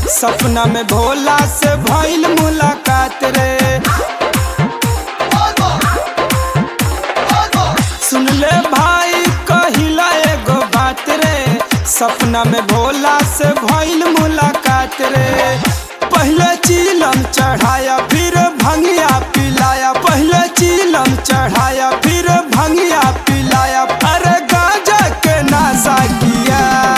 सपना में भोला से भइल मुलाकात रे सुन ले भाई कहिला एगो बात रे सपना में भोला से भइल मुलाकात रे पहले चीलम चढ़ाया फिर भंगिया पिलाया पहले चीलम चढ़ाया फिर भंगिया पिलाया अरे गांजा के नशा किया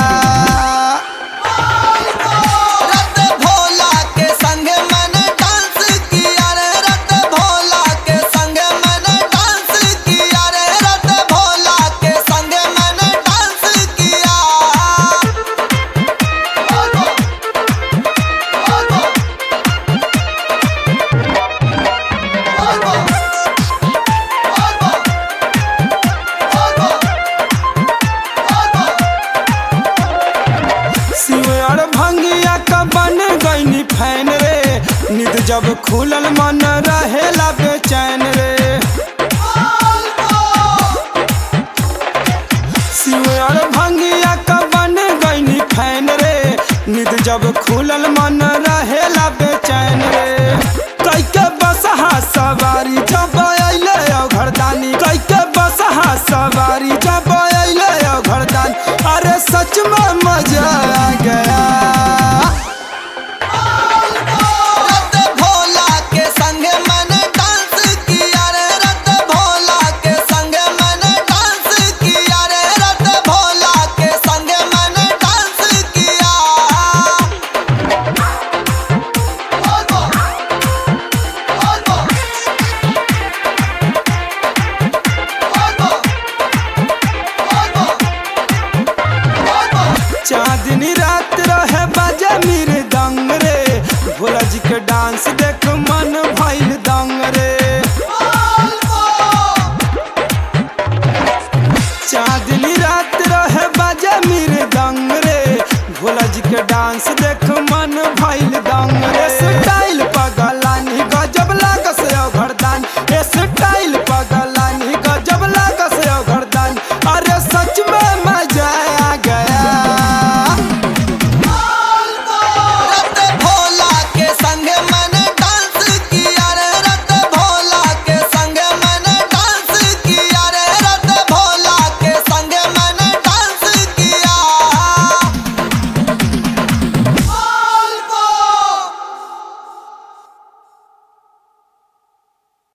रत भोला के संग मैंने डांस किया रे रत भोला के संग मैंने डांस किया रे रत भोला के संग मैंने डांस किया सिवर भंगिया का बन गईनी फैन रे निद जब खुलल मन रहेला बेचैन रे सिवर भंगिया का बन गईनी फैन रे निद जब खुलल मन रहेला बेचैन रे कैके बसहा सवारी जब अइले घरदानी कैके बसहा सवारी जब अइले घरदानी अरे सच में मजा आ गया रत भोला के संग मैंने डांस किया रे रत भोला के संग मैंने डांस किया रे रत भोला के संग मैंने डांस किया चांदनी रात रहे बजे मेरे दंग रे भोला जी के डांस देख मन भइल दंग रे चांदनी रात रहे बजे मेरे दंग रे भोला जी के डांस देख मन भइल दंग रे स्टाइल पग